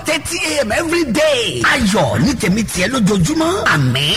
thirty a.m. every day. ayọ̀ ní tèmi tiẹ̀ lójoojúmọ́ àmín.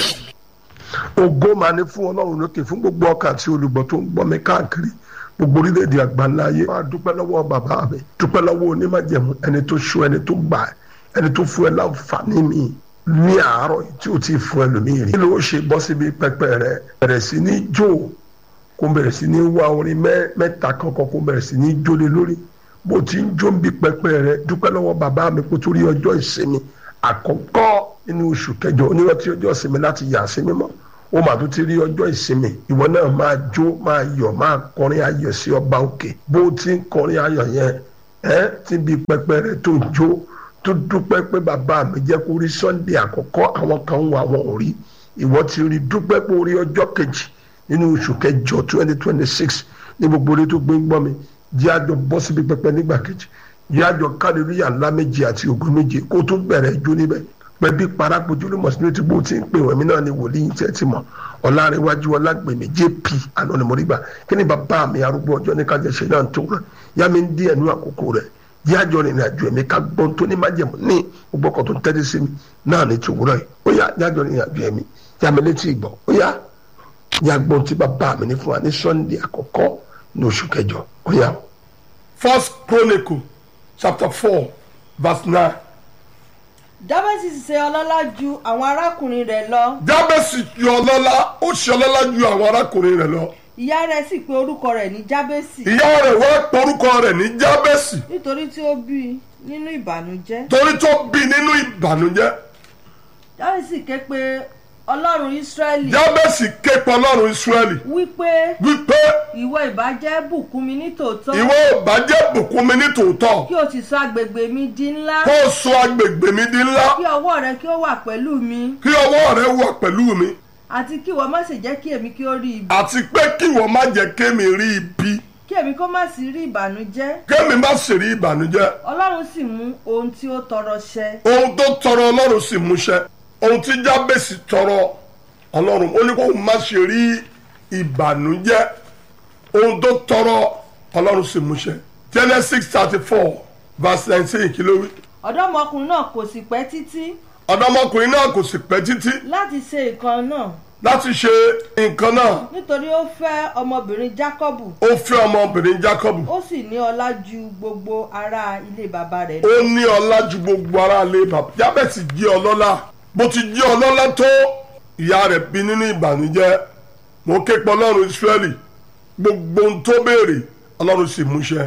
ògo máa ní fún ọlọ́run lókè fún gbogbo ọkàn àti olùgbọ́ tó ń gbọ́ mi káàkiri gbogbo orílẹ̀-èdè àgbáńlá ayé máa dúpẹ́ lọ́wọ́ bàbá mi dúpẹ́ lọ́wọ́ onímọ̀jẹ̀mú ẹni tó ṣọ́ ẹni tó gbà ẹni tó fún ẹ láǹfààní mi ní àárọ̀ yìí tí o ti fún ẹlòmíì rí. kí ló ṣe bọ́ síbi pẹpẹ rẹ bẹ̀rẹ̀ sí ní jó kó bẹ̀rẹ̀ sí ní wá orin mẹ́ta kankan kó bẹ̀rẹ̀ sí ní jólé lórí bó ti ń jó ń bí pẹpẹ rẹ dúpẹ́ lọ́wọ́ bàbá mi kó torí ọjọ́ ìsinmi àkọ́kọ́ nínú oṣù kẹjọ onírọ̀tí ọjọ́ ìsinmi láti yà sí mímọ́ ó mà tún ti rí ọjọ́ ìsinmi ìwọ náà máa jó máa yọ̀ máa kọrin ayọ̀ sí ọba òkè bó ti ń kọrin ayọ̀ yẹn ẹ ti bí pẹpẹ rẹ tó ń jó tó dúpẹ́ pé bàbá mi jẹ́ kó rí sunday àkọ́kọ́ àwọn kan ń wọ àwọn ò rí ìwọ ti rí dúpẹ́ pé orí ọjọ́ kejì nínú oṣù kẹjọ twenty twenty six ní gbogbo orí tó gbé ń gbọ́ mi jẹ́ àjọ bọ́ síbi pẹpẹ nígbà kejì jẹ́ àjọ kálíríyà ńlá méje àti ògùn méje kó tó bẹ̀rẹ̀ ijó níbẹ̀ pẹ̀bí parapojú ló mọ̀ sínú tí bó ti ń pè wọ́n mi náà ni wòlíì tẹ́ ti mọ̀ ọ̀làrẹ̀wájú ọ̀làgbèmí jp anonimoriba kí ni bàbá mi arúgbó ọjọ́ ní kájọ ṣe náà tó rẹ̀ yá mi ń dí ẹ̀nu àkókò rẹ̀ yí àjọ rìnrìn àjò ẹ̀mí ká gbọ́n tó ní májẹ̀mú ní gbogbo ọkọ̀ tó ń tẹ́lẹ̀ sí mi náà ní tòwúrọ̀ yìí ó yá yá àjọ rìnrìn àjò ẹ̀mí yá mi létí ìgbọ́ ó yá yá gbọ́n tí bàbá mi ní fún wa ní sunday àkọ́kọ́ ní oṣù kẹjọ ó yá. first chronicle chapter four verse nine jábẹ́sì ṣe ọlọ́lá ju àwọn arákùnrin rẹ̀ lọ jábẹ́sì yọ ọlọ́lá ó ṣe ọlọ́lá ju àwọn arákùnrin rẹ̀ lọ ìyá rẹ̀ sì pe orúkọ rẹ̀ ní jábẹ́sì ìyá rẹ̀ wá porúkọ rẹ̀ ní jábẹ́sì nítorí tí ó bí i nínú ìbànújẹ́ torí tó bí nínú ìbànújẹ́ jábẹ́sì ké pe ọlọ́run ísírẹ́lì jábẹ́sì ké pe ọlọ́run ìsírẹ́lì wípé wípé ìwọ ìbàjẹ́ bùkún mi ní tòótọ́ ìwọ ìbàjẹ́ bùkún mi ní tòótọ́ kí o sì sọ agbègbè mi di ńlá kó o sọ agbègbè mi di ńlá kí ọwọ́ rẹ kí ó wà pẹ̀lú mi kí ọwọ́ rẹ wà pẹ̀lú mi àti kí ìwọ má sì jẹ́ kí èmi kí ó rí ibi àti pé kí ìwọ má jẹ́ kémi rí ibi kí èmi kó má sì rí ìbànújẹ́ kémi má sì rí ìbànújẹ́ ọlọ́run sì mú ohun tí ó tọrọ ṣẹ ohun tó tọrọ ọlọ́run sì múṣẹ ohun tí jábèsì tọrọ ọlọ́run ó ní kó má ṣe rí ìbànújẹ́ ohun tó tọrọ ọlọ́run sì múṣẹ genesis thirty four verse nineteen kí ló wí. ọ̀dọ́mọkùnrin náà kò sì pẹ́ títí ọ̀dọ́mọkùnrin náà kò sì pẹ́ títí láti ṣe nǹkan náà láti ṣe nǹkan náà nítorí ó fẹ́ ọmọbìnrin jákọ́bù ó fẹ́ ọmọbìnrin jacob ó sì ní ọlá ju gbogbo ará ilé bàbá rẹ̀ lọ. ó ní ọlá ju gbogbo ara lé bàbá jábẹ́sì jẹ́ ọlọ́lá bó ti jẹ́ ọlọ́lá tó ìyá rẹ̀ bí nínú ìbànújẹ́ mo ké pe ọlọ́run israẹli gbogbo ohun tó béèrè ọlọ́run sì múṣẹ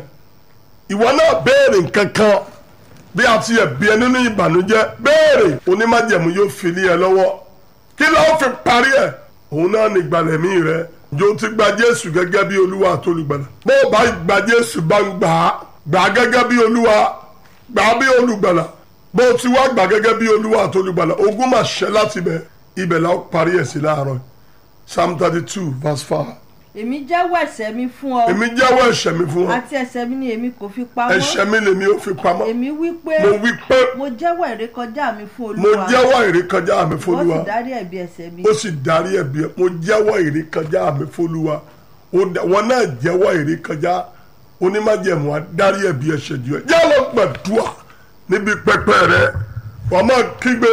ìwọ náà béèrè nǹkan kan bí a ti yẹ bí ẹ nínú ìbànújẹ́ béèrè onímájẹ̀mú yóò fi lé ẹ lọ́wọ́ kí ló fi parí ẹ̀ òun náà ní ìgbàlẹ̀mí rẹ jò ti gba jésù gẹ́gẹ́ bí olúwa àti olùgbàlà bó o bá gba jésù bá ń gbà á gbà á gẹ́gẹ́ bí olúwa gbà á bí olùgbàlà bó o ti wá gbà gẹ́gẹ́ bí olúwa àti olùgbàlà ogún máa ṣẹ láti bẹ̀ ibẹ̀ la ó parí ẹ̀ sí láàárọ̀ psalm thirty two verse five èmi jẹ́wọ́ ẹ̀ṣẹ̀ mi fún ọ èmi jẹ́wọ́ ẹ̀ṣẹ̀ mi fún ọ àti ẹ̀ṣẹ̀ mi ni èmi kò fi pamọ́ ẹ̀ṣẹ̀ mi lèmi ò fi pamọ́ èmi wí pé mo wí pé mo jẹ́wọ́ ìrékọjá mi fún mo olúwa jẹ́wọ́ ìrékọjá mi fún ó olúwa sì dárí ẹ̀bi ẹ̀ṣẹ̀ mi ó sì darí ẹ̀bi ẹ̀ mo jẹ́wọ́ ìrékọjá mi fọlúwa Ó dá- wọn náà jẹ́wọ́ ìrékọjá onímájẹ̀mú á darí ẹ̀bi ẹ̀ṣẹ̀ jù ẹ́ jẹ́ lọ gbàdúrà níbi pẹpẹ rẹ wọ́n máa kígbe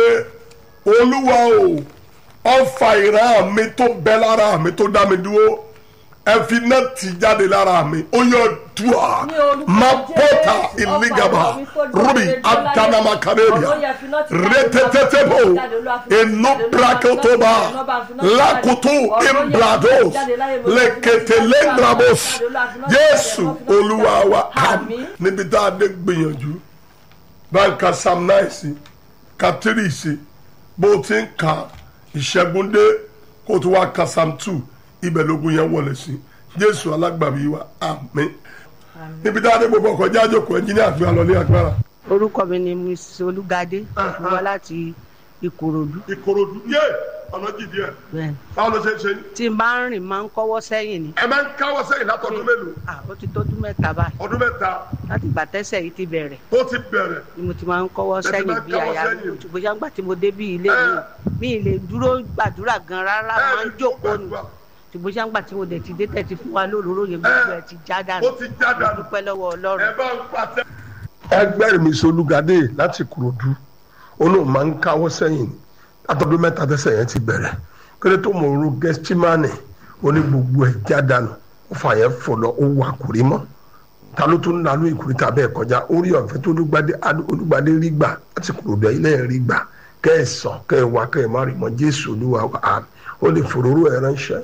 olúwa o ọfà ìran mi tó bẹ lára mi tó dá mi dúró ẹ fi iná tì jáde lára mi ó yọ dùà Ní orúkọ má bọ́tà Jésù, ìlígàbà ọfà ìran mi tó dá mi rúbì dúró láyé. ádánámà kárẹ́bìà Ọ̀rọ̀ yẹn fi iná tì jáde, rẹ́tẹ́tẹ́tẹ́bò Olúwa fi iná tì jáde, Olúwa fi iná tì inú jáde, Olúwa prakotoba fi iná tì jáde, lakutu Ọ̀rọ̀ yẹn fi iná tì imbrados jáde láyé, Olúwa fi iná tì lekete jáde, lendrabos Olúwa fi iná tì jáde, jésù Olúwa fi iná tì jáde. olúwa wa am Àmín. níbi tá a dé gbìyànjú báyìí ka psalm nine sí ka three sí bó o ti ń ka ìṣẹ́gun dé kó o tún wá ka psalm two ibẹ̀ lógun yẹn wọlé sí jésù alágbàbí wa àmín níbi tá a dé gbogbo ọkọ̀ jájọ́ kọ̀ ẹnjíníà gbé alọ́ ní agbára. orúkọ mi ni miss olùgádé mo wá láti ìkòròdú ìkòròdú yé ọ̀nà jìdí ẹ̀ bẹ́ẹ̀ báwo ló ṣe ń ṣe yín. tí n bá ń rìn máa ń kọ́wọ́ sẹ́yìn ni ẹ máa ń káwọ́ sẹ́yìn látọdún mélòó Ah, ó ti tọ́dún mẹ́ta báyìí ọdún mẹ́ta láti ìgbà tẹ́sẹ̀ yìí ti bẹ̀rẹ̀ tó ti bẹ̀rẹ̀ ni mo ti máa ń kọ́wọ́ Ẹ ti sẹ́yìn máa ń bí káwọ́ àyà mi sẹ́yìn. ṣùgbọ́n yàgbà tí mo dé bí ilé Ẹ. mi mi ì lè dúró gbàdúrà gan rárá Ẹ máa ń lè jókòó ni gbàdúrà. ṣùgbọ́n yàgbà tí mo dẹ̀ ti dé tẹ̀ ti fún wa lóróró yẹn gbogbo ẹ̀ ti já dànù ó ti já mo dànù dúpẹ́ lọ́wọ́ ẹ ọlọ́run bá ń pàtẹ. ẹgbẹ́ mi solúgadé láti kúròdú olóò máa ń káwọ́ sẹ́yìn látọdún mẹ́ta tẹ́sẹ̀ yẹn ti bẹ̀rẹ̀ kéré tó mọ̀ ọ́rọ́ gẹ́stímánì ó ní gbogbo ẹ̀ jádànù ó fà yẹn fò lọ ó wà kúrí mọ́ ta ló tún nánú ìkúrí tàbí ẹ̀ kọjá orí ọ̀fẹ́ tó olúgbadé olúgbadé rí gbà láti kúròdú ilé ẹ̀ rí gbà kẹ́ ẹ̀ sàn kẹ́ ẹ̀ wá kẹ́ ẹ̀ má rí mọ́ jésù olúwa wa àmì ó lè fòróró ẹ̀ ránṣẹ́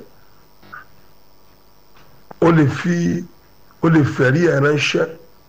ó lè fi ó lè fẹ̀rí ẹ̀ ránṣẹ́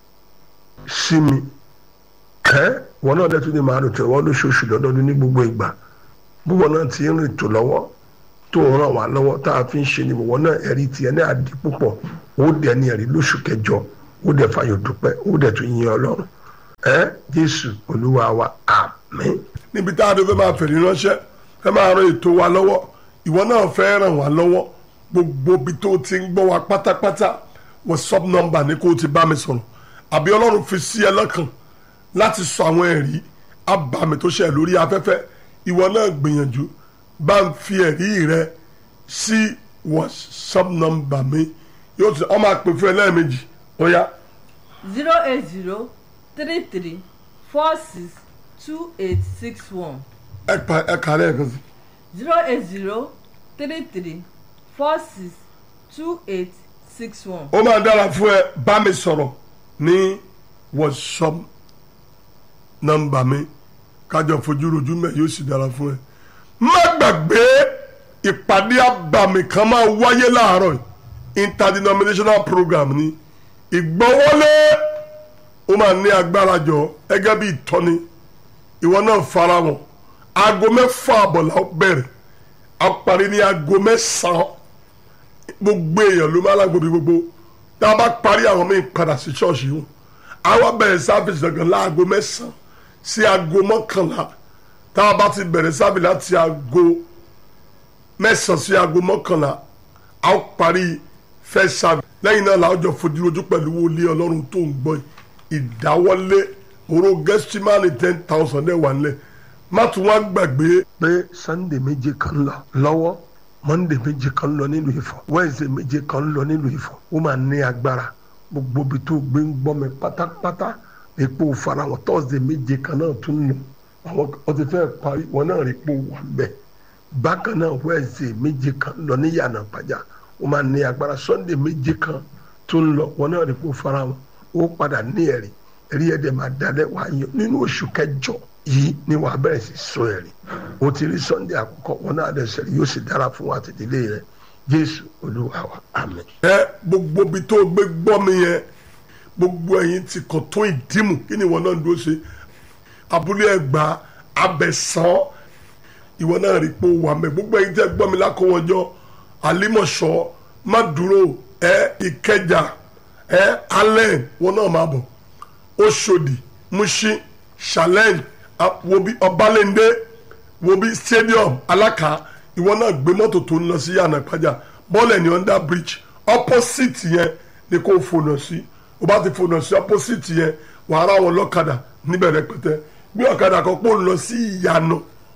sí mi ẹ́ wọn náà dẹ́tún ní màá rò tẹ̀wọ́ lóṣooṣù lọ́dọọdún ní gbogbo ìgbà búwọ́ náà ti ń rìn tó lọ́wọ́ tó ń ràn wá lọ́wọ́ tá a fi ń ṣe ni wọ́n náà ẹ̀rí tiẹ̀ ní àdí púpọ̀ ó dẹ̀ ní ẹ̀rí lóṣù kẹjọ ó dẹ̀ fàyọ̀ dúpẹ́ ó dẹ̀ tún yin ọlọ́run ẹ́ jésù olúwa wa àmín. níbi tá a dé fẹ́ máa fèrè ránṣẹ́ fẹ́ máa ran ètò wa lọ́wọ́ ìwọ náà fẹ́ ràn wá lọ́wọ́ gbogbo ibi tó ti ń gbọ́ wa pátápátá whatsapp number ni kó o ti bá mi sọ̀rọ̀ àbí ọlọ́run fi sí ẹ lọ́kàn láti sọ àwọn ẹ̀rí abàmì tó ṣe lórí afẹ́fẹ́ ìwọ náà gbìyànjú bá ń fi ẹ̀rí rẹ sí whatsapp number mi yóò tún ọmọ àpè fún ẹ lẹ́ẹ̀mejì ó yá zero eight zero three three four six two eight six one ẹ pa ẹ kà lẹ́ẹ̀kan sí zero eight zero three three four six two eight six one. ó máa dára fún ẹ bá mi sọ̀rọ̀ ní whatsapp nọ́mbà mi kájọ fojú rojú mẹ́ yóò sì dára fún ẹ. má gbàgbé ìpàdé àbàmì kan máa wáyé láàárọ̀ yìí interdenominational program ni ìgbọ́wọ́lé ó máa ní agbára jọ gẹ́gẹ́ bí ìtọ́ni ìwọ náà fara wọn aago mẹ́fà àbọ̀là ó bẹ̀rẹ̀ a parí ní aago mẹ́sàn-án gbogbo èèyàn ló máa lágbo bí gbogbo tá a bá parí àwọn míì padà sí ṣọ́ọ̀ṣì wọn àwa bẹ̀rẹ̀ sáfìsì gangan láago mẹ́sàn-án sí aago mọ́kànlá tá a bá ti bẹ̀rẹ̀ sáfìsì láti aago mẹ́sàn-án sí aago mọ́kànlá a ó parí first service lẹ́yìn náà làwọn jọ fojú ojú pẹ̀lú wọlé ọlọ́run tó ń gbọ́ ìdáwọ́lé oró gẹ́sítímánì ten thousand ẹ̀ wà nílẹ̀ má tún wá gbàgbé pé sunday méje kan lọ lọ́wọ́ monday méje kan lọ nílùú Ifọ̀ wednesday méje kan lọ nílùú Ifọ̀ ó máa ní agbára gbogbo ibi tó gbé ń gbọ́ mi pátápátá epo farahàn thursday méje kan náà tún lọ àwọn ọtí fẹ́ parí wọn náà rí epo wà bẹ́ẹ̀ bákan náà wednesday méje kan lọ ní yànnà pàjá ó máa ní agbára sunday méje kan tún lọ wọn náà rí epo farahàn ó padà ní ẹ̀rí ẹ̀rí ẹ̀dẹ̀ máa dalẹ̀ wáyé nínú oṣù kẹjọ yìí ni wàá bẹ̀rẹ̀ sí sọ ẹ̀rí o ti rí sunday àkọ́kọ́ wọn náà dẹ̀ sẹ́rí yóò sì dára fún wa àti ìdílé rẹ jésù olúwa wa àmín. ẹ gbogbo ibi tó gbé gbọ́ mi yẹn gbogbo ẹ̀yin ti kàn tó ìdímù kí ni ìwọ náà ń dúró ṣe abúlé ẹgbà abẹ̀sán ìwọ náà rí pé ó wà mẹ́ gbogbo ẹ̀yin tẹ́ gbọ́ mi lákòwọ́jọ́ àlímọ̀ṣọ́ má dúró ẹ ìkẹjà ẹ alẹ́ wọn náà máa bọ̀ Òṣòdì Mushin challenge wobi Ọbalẹ́ndé wobi stadium Alaka ìwọ náà gbé mọ́tò tó ń lọ sí yànnà ìpájà bọ́ọ̀lù ní under bridge opposite yẹn ni kò fònà sí o bá ti fònà sí opposite yẹn wàá rà wọn lọ́kadà níbẹ̀ rẹpẹtẹ bí ọ̀kadà kan pò ń lọ sí ìyànà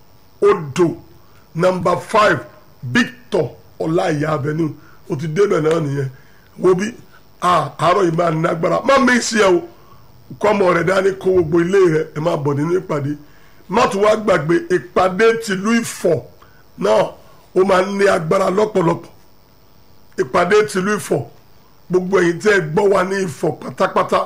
odò number five Victor Ọláìyá avenue o ti débẹ̀ náà nìyẹn wobi àárọ̀ yìí máa ní agbára má mi sí ẹ o kọ́mọ rẹ̀ dání kó gbogbo ilé rẹ̀ ẹ máa bọ̀ nínú ìpàdé má tún wá gbàgbé ìpàdé tìlú Ifọ̀ náà ó máa ń ní agbára lọ́pọ̀lọpọ̀ ìpàdé tìlú Ifọ̀ gbogbo ẹ̀yin tẹ́ ẹ gbọ́ wa ní Ifọ̀ pátápátá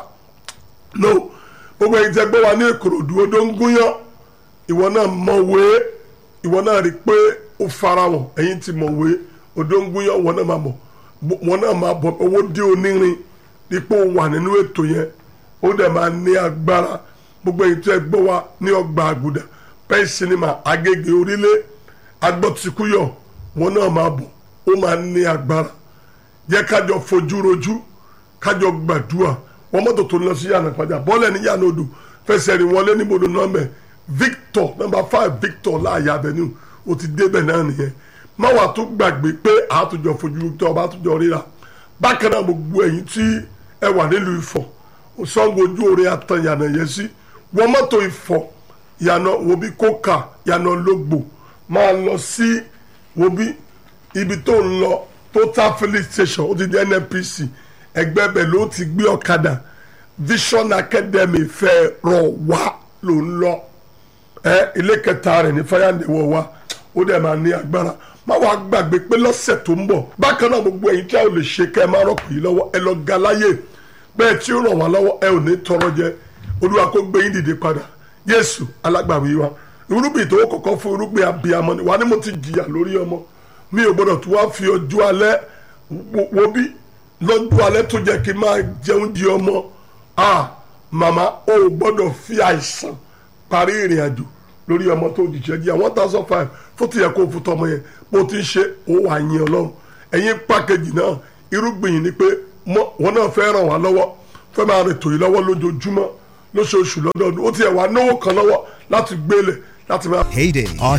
no gbogbo ẹ̀yin tẹ́ ẹ gbọ́ wa ní Ìkòròdú odó ń gúnyán ìwọ náà mọ̀wé ìwọ náà rí i pé ó farahàn ẹ̀yin ti mọ̀wé odó ń gúnyán wọn náà máa bọ̀ wọn náà máa bọ̀ owó dé onírin ipò wà nínú ètò yẹn ó dẹ̀ máa ní agbára gbogbo èyí tó ẹ gbọ́ wa ní ọgbà àgùdà pẹ́ẹ́ sinimá agége orílẹ̀ agbọ́tikúyọ̀ wọn náà máa bọ̀ ó máa ní agbára jẹ́ kájọ fojú rojú kájọ gbàdúrà wọn mọ́tò tó ń lọ sí yànnà pàjá bọ́ọ̀lẹ̀ ní yànnà odò fẹsẹ̀ rìn wọlé níbodò nọ́mbẹ̀ Victor number five Victor láàyè avenue ó ti débẹ̀ náà nìyẹn má wàá tún gbàgbé pé àtúnjọ fojú rojú tó ọba àtúnjọ ríra bákan náà gbogbo ẹ̀yin tí ẹ wà nílùú Ifọ̀ sango ojú oore atan yànnà yẹn sí wọ́n mọ́tò Ifọ̀ yànnà wòbí kóka yànnà lógbò máa lọ sí wòbí ibi tó ń lọ total filling station ó ti di NNPC ẹgbẹ́ bẹ̀ ló ti gbé ọ̀kadà vision academy fẹ́ rọ̀ wá ló ń lọ ẹ ilé kẹta rẹ̀ ní fáyàndéwọ̀ wa ó dẹ̀ máa ní agbára má wàá gbàgbé pé lọ́sẹ̀ tó ń bọ̀ bákan náà gbogbo ẹ̀yin tí a ò lè ṣe kẹ́ ẹ máa rọ̀pò yìí lọ́wọ́ ẹ lọ ga láyè bẹ́ẹ̀ tí ó ràn wá lọ́wọ́ ẹ ò ní tọrọ jẹ olúwa kó gbé yín dìde padà yéésù alágbàwí wa irúgbìn tó kọ́kọ́ fún irúgbìn abiyamọ ni wà ní mo ti jìyà lórí ọmọ mi ò gbọ́dọ̀ tó wá fi ọjọ́ alẹ́ wo- wo bí lọ́jọ́ alẹ́ tó jẹ́ kí n máa jẹun di ọmọ ah màmá o ò gbọ́dọ̀ fi àìsàn parí ìrìn àjò lórí ọmọ tó jìjẹ́ jẹ́ one thousand five fún ti yẹ kó fún tọmọ yẹn bó ti ń ṣe ó wà yín ọlọ́run ẹ̀yin pàkejì náà irúgbìn yìí ni pé mọ- wọn náà fẹ́ ràn wá lọ́wọ́ fẹ́ máa rìn tòyí lọ́wọ́ lójoojúmọ́ lóṣooṣù lọ́dọọdún ó ti yẹ wá náwó kan lọ́wọ́ láti gbélé láti máa. Heyday. Our